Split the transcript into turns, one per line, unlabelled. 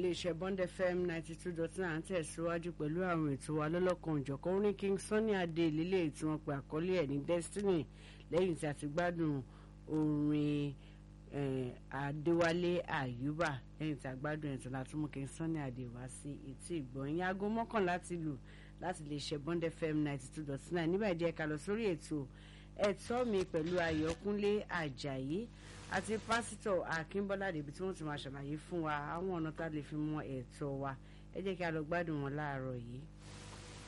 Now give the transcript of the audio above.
iléeṣẹ́ Bond FM ninety two dot nine à ń tẹ̀síwájú pẹ̀lú àwọn ètò wa lọ́lọ́kan òjọ̀kan orin King Sunny Adé lílé tí wọ́n pe àkọlé ẹ̀ ní Destiny lẹ́yìn tí a ti gbádùn orin Adéwálé Àyùbá lẹ́yìn tí a gbádùn ẹ̀tọ́ láti mú King Sunny Adé wá sí etí ìgbọ̀nyìn aago mọ́kànlá ti lù láti lè ṣe Bond FM ninety two dot nine níbẹ̀ díẹ̀ ká lọ sórí ètò ẹ̀tọ́ mi pẹ̀lú Ayọ̀kúnlé Àjàyí àti pásítọ̀ Akínbọ́lá débi tí wọ́n ti máa ṣàlàyé fún wa àwọn ọ̀nà tá a lè fi mọ ẹ̀tọ́ wa ẹ jẹ́ kí a lọ gbádùn wọn láàárọ̀ yìí.